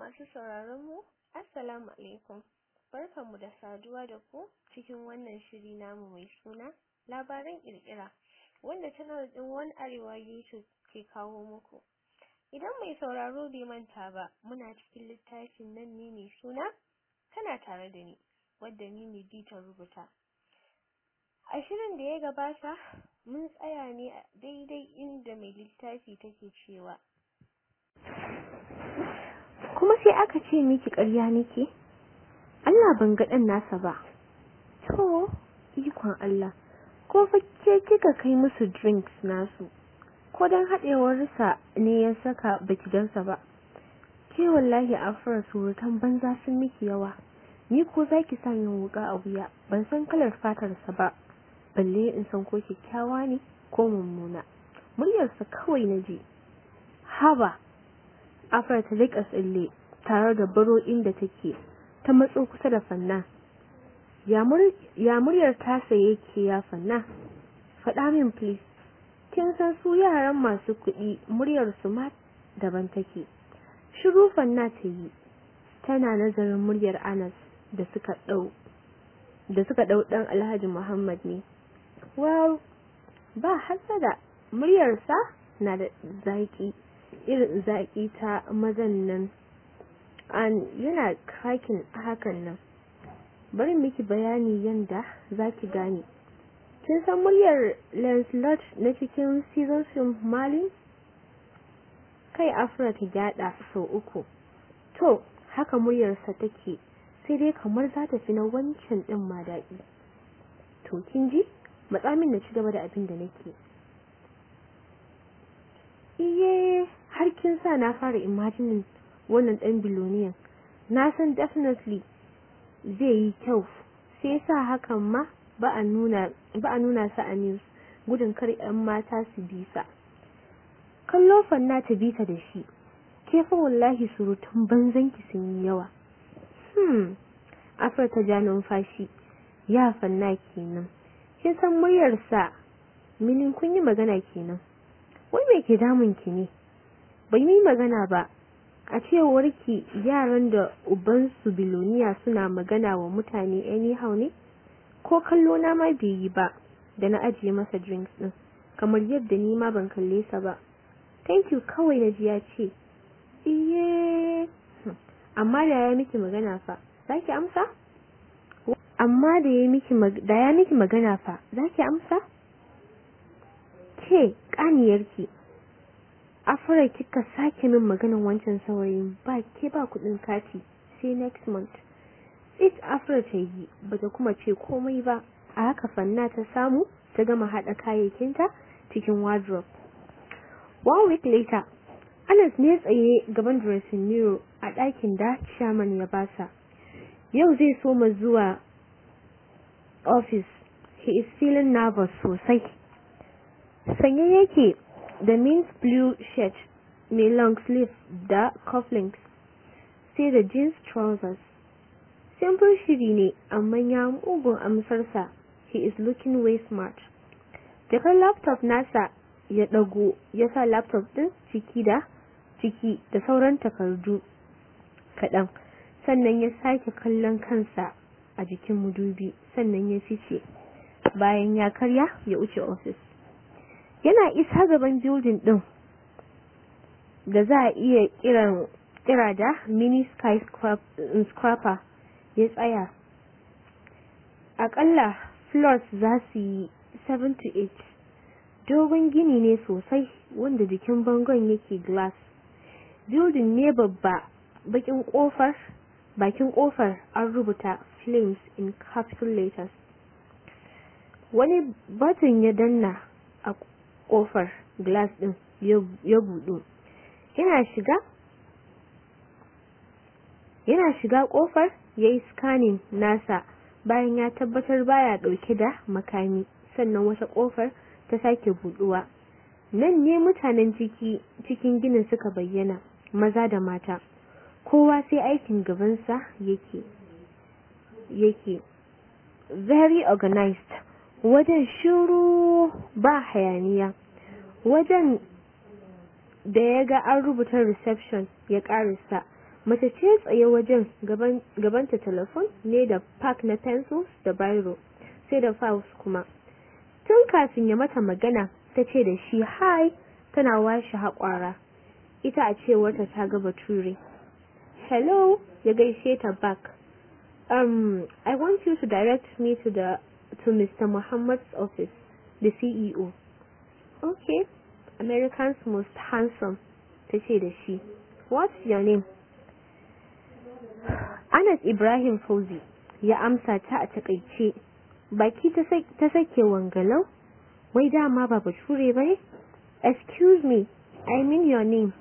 masu sauraron mu assalamu alaikum barkanmu da saduwa da ku cikin wannan shiri namu mai suna labaran kirkira wanda channel din One Arewa YouTube ke kawo muku idan mai sauraro bai manta ba muna cikin littafin nan ne mai suna kana tare da ni wadda ni ne ta rubuta a shirin da ya gabata mun tsaya ne a daidai inda mai littafi take cewa kuma sai aka ce miki ƙarya nake Allah ban ga dan nasa ba to ikon Allah ko fa ke kika kai musu drinks nasu ko dan hadewar sa ne ya saka baki gansa ba ke wallahi afra surutan banza sun miki yawa ni ko zaki sa min wuka a wuya ban san kalar fatar sa ba balle in san ko kyakkyawa ne ko mummuna muryarsa kawai naji haba Afra ta rika tsalle tare da baro inda take ta matso kusa da fanna ya muryar tasa yake ya fanna faɗa min please kin san su yaran masu kuɗi muryar su ma daban take shiru fanna ta yi tana nazarin muryar Anas da suka ɗau da suka ɗau ɗan Alhaji Muhammad ne well ba hasada muryarsa na da zaki irin zaƙi ta mazan nan an yana cracking hakan nan bari miki bayani yanda zaki gane kin san muryar Lancelot na cikin season film Malin kai Afra ta gyada sau uku to haka muryarsa take sai dai kamar za ta fi na wancan din ma daɗi to kin ji matsamin na ci gaba da abin da nake iye har kin sa na fara imagining wannan dan biloniyan na san definitely zai yi kyau sai sa hakan ma ba a nuna ba a nuna sa a news gudun kar yan mata su bi sa kallo fanna ta bi ta da shi ke fa wallahi surutun banzan ki sun yi yawa hmm afar ta ja numfashi ya fanna kenan kin san muryar sa milin kun yi magana kenan wai me ke damun ki ne bai yi magana ba a cewar ki yaran da uban su biloniya suna magana wa mutane anyhow ne ko kallo na ma bai yi ba da na ajiye masa drinks din kamar yadda ni ma ban kalle sa ba thank you kawai na ji ya ce iye amma da ya miki magana fa zaki amsa amma da ya miki da ya miki magana fa zaki amsa ke kaniyarki afra kika sake min maganan wancan saurayin ba ke ba kudin kati sai next month it afra ta yi bata kuma ce komai ba a haka fanna ta samu ta gama hada kayayyakinta cikin wardrobe one week later Anas ne tsaye gaban dressing mirror a ɗakin da chairman ya basa yau zai soma zuwa office he is feeling nervous sosai sanye yake da mint blue shirt mai long sleeve da cufflinks sai da jeans trousers simple shiri ne amma ya mugun amsarsa he is looking way smart jakar laptop nasa ya dago ya sa laptop din ciki da ciki da sauran takardu kaɗan sannan ya sake kallon kansa a jikin mudubi sannan ya fice bayan ya karya ya wuce office yana isa gaban building din da za a iya kiran kira da mini skyscraper ya tsaya akalla floors za su yi 7 to 8 dogon gini ne sosai wanda jikin bangon yake glass building ne babba bakin kofar bakin kofar an rubuta flames in capital letters wani button ya danna a kofar glass din ya budu yana shiga yana shiga kofar yayi scanning nasa bayan ya tabbatar baya dauke da makami sannan wata kofar ta sake buduwa nan ne mutanen ciki cikin ginin suka bayyana maza da mata kowa sai aikin gabansa yake yake very organized wajen shiru ba hayaniya wajen da ya ga an rubuta reception ya karisa mace ce tsaye wajen gabanta telefon ne da pack na pencils da biro sai da files kuma tun kafin ya mata magana ta ce da shi hi tana washe haƙwara ita a cewarta ta ga bature hello ya gaishe ta back um i want you to direct me to the to mr muhammad's office the ceo okay american's most handsome ta ce da shi what's your name anas ibrahim fauzi ya amsa ta a takaice baki ta sake wangalau wai dama ba bature ba ne excuse me i mean your name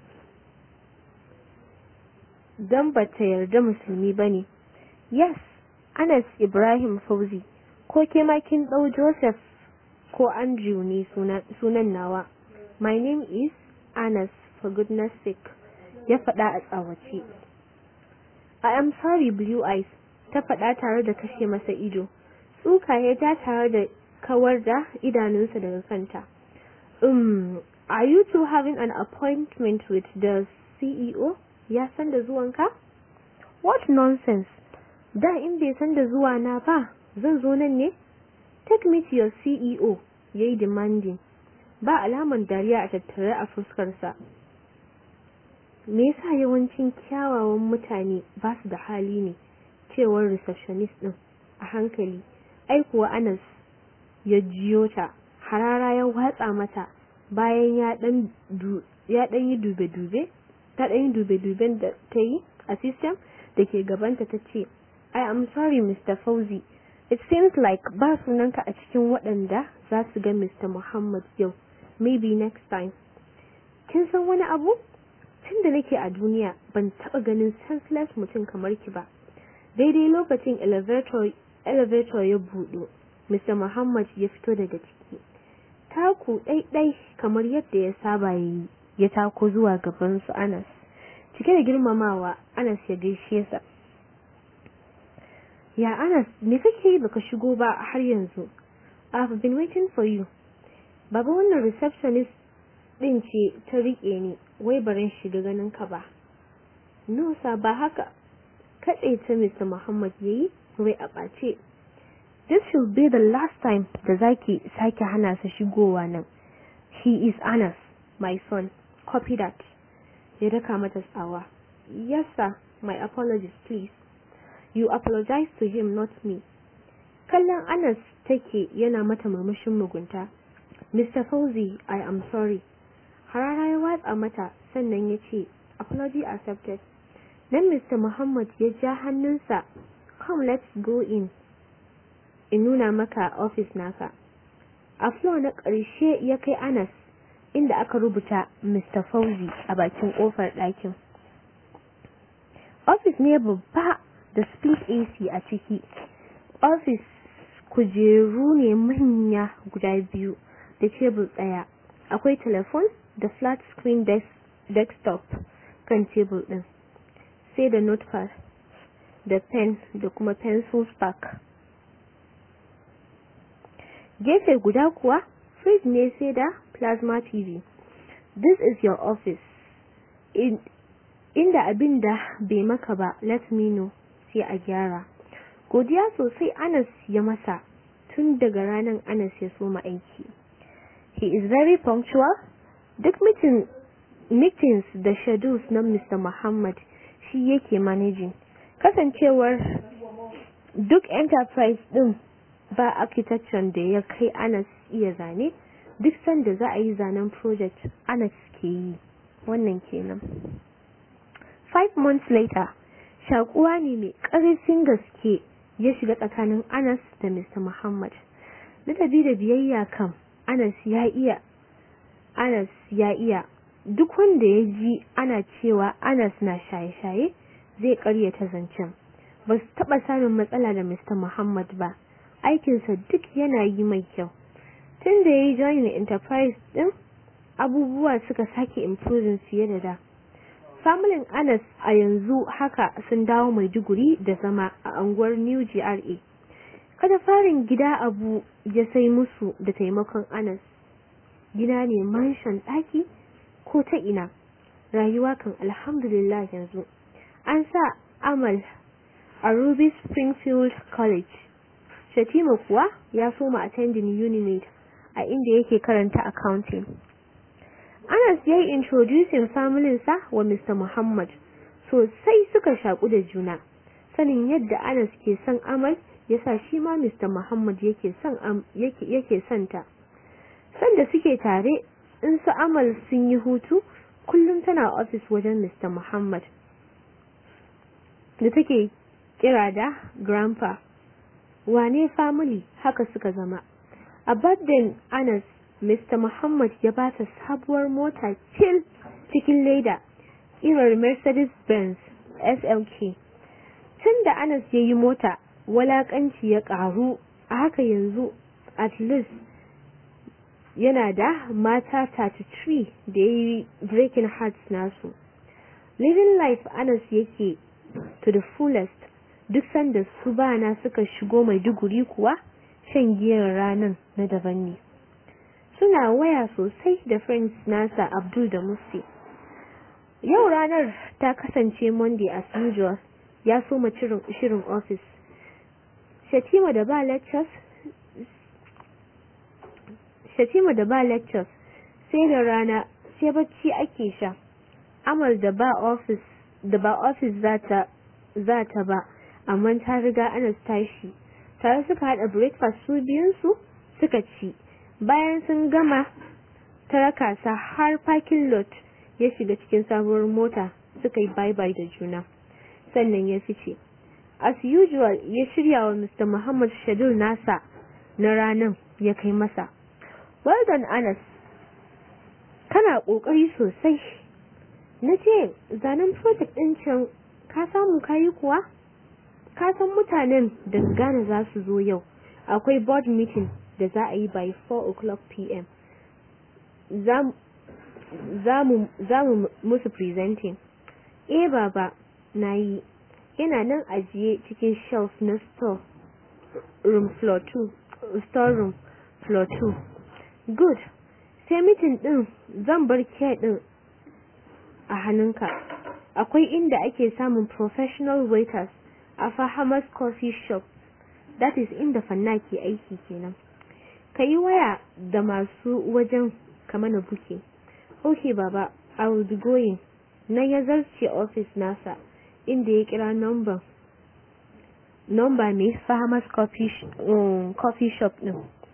don ba ta yarda musulmi ba ne yes anas ibrahim fauzi ko ke kin ɗau joseph ko andrew ne sunan nawa my name is anas for goodness sake ya faɗa a tsawace i am sorry blue eyes ta faɗa tare da kashe masa ido tsuka ya ja tare da kawar da idanunsa daga kanta um are you two having an appointment with the CEO ya san da zuwanka what nonsense da in bai san da zuwa na ba zan zo nan ne take me to your CEO yayi demanding ba alaman dariya a tattare a fuskarsa me yasa yawancin kyawawan mutane ba su da hali ne cewar receptionist din a hankali ai kuwa Anas ya jiyo ta harara ya watsa mata bayan ya dan ya dan yi dube-dube ta dan yi dube-duben da ta yi a system da ke gabanta ta ce I am sorry Mr. Fauzi it seems like ba sunanka a cikin waɗanda za su ga Mr. Muhammad yau maybe next time kin san wani abu tun da nake a duniya ban taɓa ganin senseless mutum kamar ki ba daidai lokacin elevator elevator ya buɗo Mr. Muhammad ya fito daga ciki taku ɗaiɗai kamar yadda ya saba yi ya tako zuwa gaban su Anas cike da girmamawa Anas ya gaishe sa ya Anas me kake yi baka shigo ba har yanzu I've been waiting for you baba wannan receptionist din ce ta rike ni wai barin shiga ganin ka ba no sa ba haka katse ta Mr. Muhammad yayi wai a ɓace this should be the last time da zaki sake hana sa shigowa nan he is Anas my son copy that ya daka mata tsawa yes sir my apologies please you apologize to him not me kallon Anas take yana mata murmushin mugunta Mr. Fauzi I am sorry harara ya watsa mata sannan ya ce apology accepted then Mr. Muhammad ya ja hannunsa come let's go in in nuna maka office naka a floor na ƙarshe ya kai Anas inda aka rubuta Mr. Fauzi a bakin ƙofar ɗakin office ne babba da split AC a ciki office kujeru ne manya guda biyu da tebur ɗaya akwai telefon da flat screen desktop kan tebur ɗin sai da notepad da pen da kuma pencil spark gefe guda kuwa fridge ne sai da plasma tv this is your office In, inda abin da bai maka ba let me know sai a gyara godiya sosai anas ya masa tun daga ranar anas ya soma aiki he is very punctual duk meeting, meetings da schedules na mr muhammad shi yake managing kasancewar duk enterprise din ba architecture da ya kai anas iya zane duk sanda za a yi zanen project anas ke yi wannan kenan five months later shakuwa ne mai ƙarfin gaske ya shiga tsakanin anas da mr muhammad ladabi da biyayya kam anas ya iya anas ya iya duk wanda ya ji ana cewa anas na shaye-shaye zai karyata zancen ba su taɓa samun matsala da mr muhammad ba aikinsa duk yana yi mai kyau tun da ya yi join enterprise din abubuwa suka sake improving fiye da da familin anas a yanzu haka sun dawo maiduguri da zama a anguwar new gra kada farin gida abu ya sai musu da taimakon anas gida ne mansion ɗaki ko ta ina rayuwa kan alhamdulillah yanzu an sa Amal a Ruby Springfield College. Shatima kuwa ya soma attending Unimed a inda yake karanta accounting. Anas ya yi introducing familinsa wa Mr. Muhammad sosai suka shaƙu da juna. Sanin yadda Anas ke son Amal ya sa shi ma Mr. Muhammad yake son yake son ta. Sanda suke tare in su Amal sun yi hutu kullum tana ofis wajen Mr. Muhammad da take kira da grandpa wane family haka suka zama a birthday Anas Mr. Muhammad ya ba ta sabuwar mota kil cikin leda irar Mercedes Benz SLK tun da Anas ya yi mota walakanci ya karu a haka yanzu at least yana da mata 33 da ya yi breaking hearts nasu living life Anas yake to the fullest duk sanda su bana suka shigo mai duguri kuwa shan giyar ranar na daban ne suna waya sosai da friends nasa Abdul da Musi yau ranar ta kasance Monday as usual ya soma shirin office Shatima da ba lectures Shatima da ba lectures sai da rana sai bacci ake sha Amal da ba office da ba office zata zata ba amma ta riga Anas tashi tare suka hada breakfast su biyun su suka ci bayan sun gama ta raka sa har parking lot ya shiga cikin sabuwar mota suka yi bye bye da juna sannan ya fice as usual ya shirya wa Mr. Muhammad Shadul nasa na ranan ya kai masa well done Anas kana kokari sosai na ce zanen project din can ka samu kayi kuwa ka san mutanen da Ghana za su zo yau akwai board meeting da za a yi by 4 o'clock pm za mu musu presenting eh baba na yi yana nan ajiye cikin shelf na store room floor 2 store room floor 2 good sai meeting din zan bar care din a hannunka akwai inda ake samun professional waiters a Fahamas coffee shop that is inda fanna ke aiki kenan ka yi waya da masu wajen kamana buke okay baba i will be going na ya zarce office nasa inda ya kira number number mai Fahamas coffee, um, coffee shop din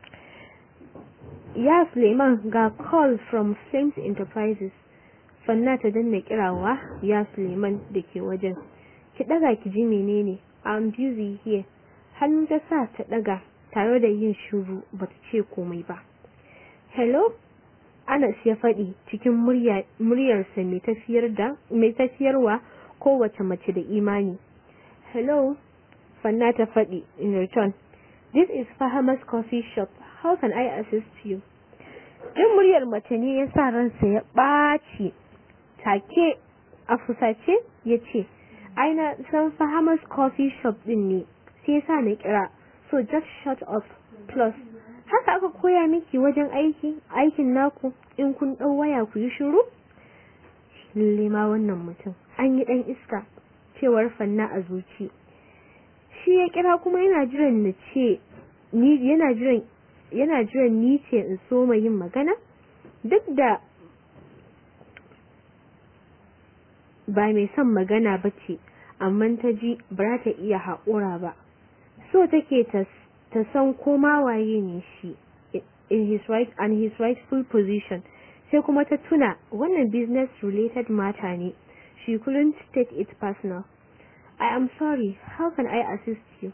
ya Suleiman ga call from Flames Enterprises fanna ta danna kirawa ya Suleiman da ke wajen ki daga ki ji menene I'm busy here hannu ta sa ta daga tare da yin shuru bata ce komai ba hello Anas ya faɗi cikin muryarsa mai tafiyar da mai tafiyarwa kowace mace da imani hello fanna ta faɗi in return this is Fahamas coffee shop how can I assist you jin muryar mace ne ya sa ransa ya ɓaci take a fusace ya ce aina san Fahamas coffee shop din ne sai sa na kira so just shut up plus haka aka koya miki wajen aiki aikin naku in kun ɗau waya ku yi shiru lalle ma wannan mutum an yi ɗan iska cewar fanna a zuci shi ya kira kuma yana jiran na ce ni yana jiran yana jiran ni ce in so yin magana duk da ba mai son magana ba ce amma ta ji ba ta iya haƙura ba so take ta ta san koma waye ne shi in his right and his rightful position sai kuma ta tuna wannan business related matter ne she couldn't take it personal I am sorry how can I assist you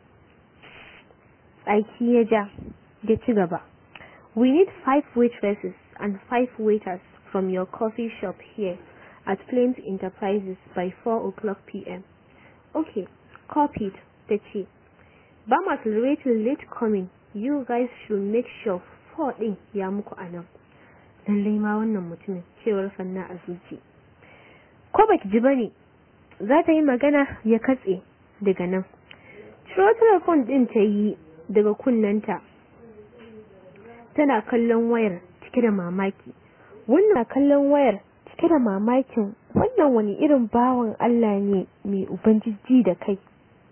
tsaki ya ja ya ci gaba we need five waitresses and five waiters from your coffee shop here at Flames Enterprises by 4 o'clock p.m. Okay, copied, ta ce. Ba ma tolerating late coming, you guys should make sure 4 ɗin ya muku a nan. Lallai ma wannan mutumin cewar fanna a zuci. Ko baki ji bane, za ta yi magana ya katse daga nan. Ciro telefon ɗin ta yi daga kunnanta. Tana kallon wayar cike da mamaki. Wannan kallon wayar cike da mamakin wannan wani irin bawan Allah ne mai ubangiji da kai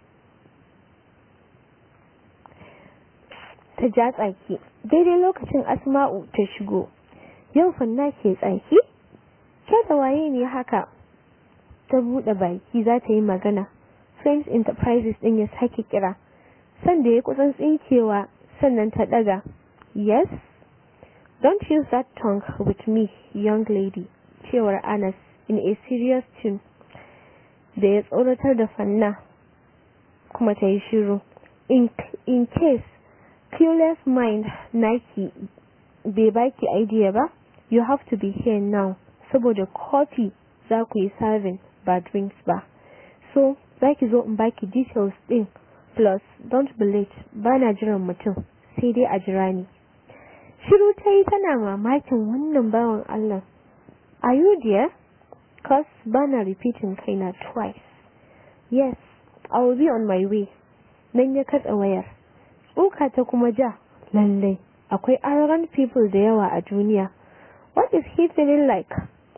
ta ja tsaki daidai lokacin asma'u ta shigo yau fanna ke tsaki ke da waye ne haka ta buɗe baki za ta yi magana Friends Enterprises ɗin ya sake kira sanda ya kusan tsinkewa sannan ta ɗaga yes don't use that tongue with me young lady cewar Anas in a serious tune da ya tsoratar da fanna kuma ta yi shiru in, in case clueless mind naki bai baki idea ba you have to be here now saboda coffee za ku yi serving ba drinks ba so za ki zo in baki details din plus don't be late ba na jiran mutum sai dai a jira ni shiru ta yi tana mamakin wannan bawan Allah are you there cause ba na repeating kaina twice yes I will be on my way nan ya katsa wayar tsoka ta kuma ja lallai akwai arrogant people da yawa a duniya what is he feeling like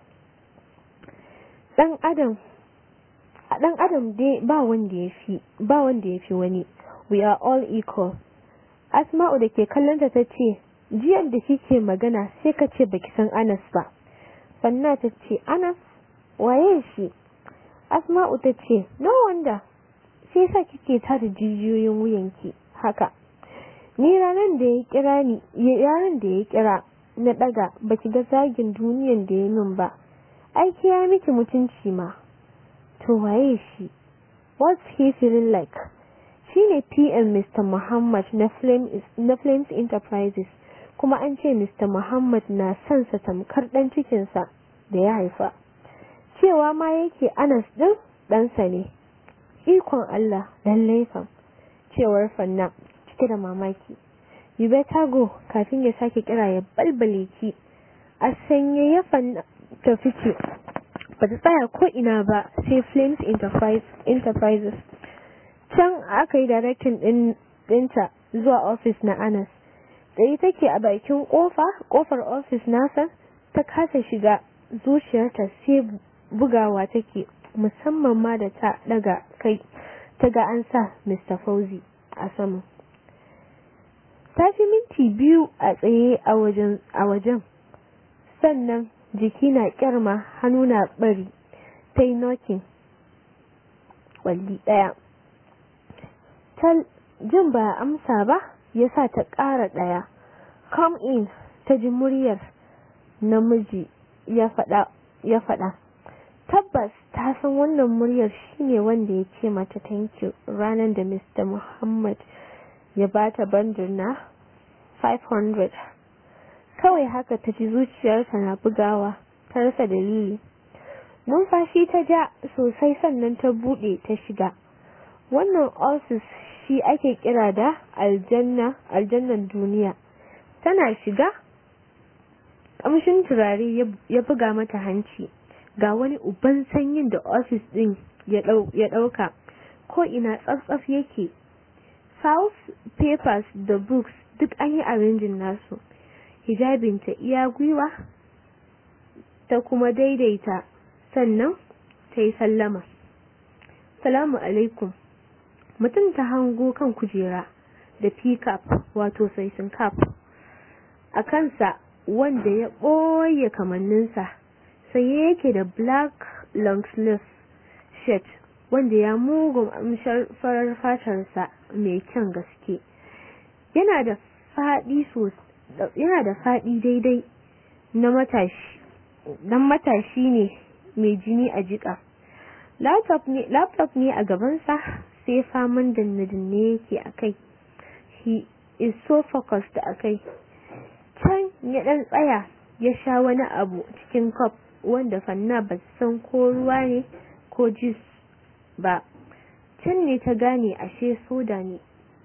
dan adam a dan adam dai ba wanda ya fi ba wanda ya fi wani we are all equal asma'u da ke kallonta ta ce jiyar da kike magana sai ka ce baki san anas ba fanna ta ce anas waye shi asma'u ta ce no wonder sai sa kike tada jijiyoyin wuyanki haka ni ranar da ya kira ni ranar da ya kira na daga baki ga zagin duniyan da ya min ba aiki ya miki mutunci ma to waye shi what's he feeling like shine PM Mr. Muhammad na Flames na Flames Enterprises kuma an ce Mr. Muhammad na son sa tamkar dan cikin sa da ya haifa cewa ma yake Anas din ɗansa ne ikon Allah lallai fa cewar fanna cike da mamaki you better go kafin ya sake kira ya balbale ki a sanye ya fanna ta fice ba ta tsaya ko ina ba sai Flames Enterprises can aka yi directing din dinta zuwa office na Anas tsaye take a bakin kofa kofar office nasa ta kasa shiga zuciyarta sai bugawa take musamman ma da ta daga kai ta ga an sa Mr. Fauzi a sama ta fi minti biyu a tsaye a wajen sannan jiki na kyarma hannu na bari ta yi nokin walli daya ta jin ba amsa ba ya sa ta ƙara ɗaya come in ta ji muryar namiji ya faɗa tabbas ta san wannan muryar shine wanda ya ce mata thank you ranar da Mr. Muhammad ya bata bandir na 500 kawai haka ta ji zuciyarta na bugawa ta rasa dalili numfashi ta ja sosai sannan ta bude ta shiga wannan ofis shi ake kira da aljanna aljannan duniya tana shiga kamshin turare ya buga mata hanci ga wani uban sanyin da ofis din ya dauka ko ina tsatsaf yake south papers da books duk an yi arrangin nasu hijabinta iya gwiwa ta kuma daidaita sannan ta yi sallama salamu alaikum mutum ta hango kan kujera da pickup wato saisin cap a kansa wanda ya ɓoye kamanninsa saye yake da black long sleeve shirt wanda ya mugun amshar farar fatarsa mai kyan gaske yana da faɗi yana da faɗi daidai na matashi dan matashi ne mai jini a jika laptop ne laptop ne a gabansa sai faman danne-danne yake a kai he is so focused a kai can ya ɗan tsaya ya sha wani abu cikin cup wanda fanna ba san ko ruwa ne ko juice ba can ne ta gane ashe soda ne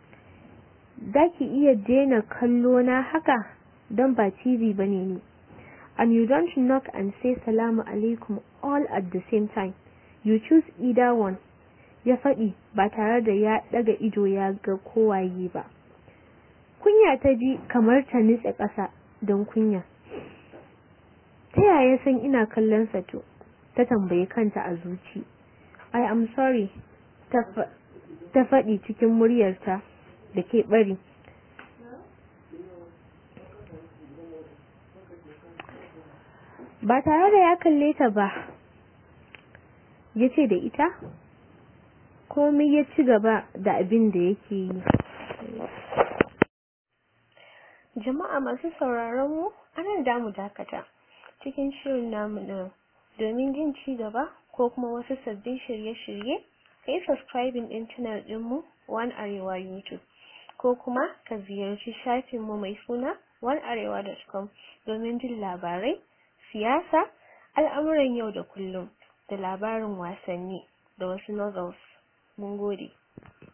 ki iya daina kallo na haka don ba TV bane ne and you don't knock and say salamu alaikum all at the same time you choose either one ya faɗi ba tare da ya ɗaga ido ya ga kowaye ba kunya ta ji kamar ta nitse ƙasa don kunya ta yaya san ina kallon sa to ta tambayi kanta a zuci I am sorry ta faɗi cikin muryarta da ke bari ba tare da ya kalle ta ba ya ce da ita komai ya ci gaba da abin da yake yi jama'a masu sauraron mu anan da mu dakata cikin shirin namu din domin jin ci gaba ko kuma wasu sabbin shirye-shirye kai subscribing din channel din mu One Arewa YouTube ko kuma ka ziyarci shafin mu mai suna onearewa.com domin jin labarai siyasa al'amuran yau da kullum da labarin wasanni da wasu novels mun gode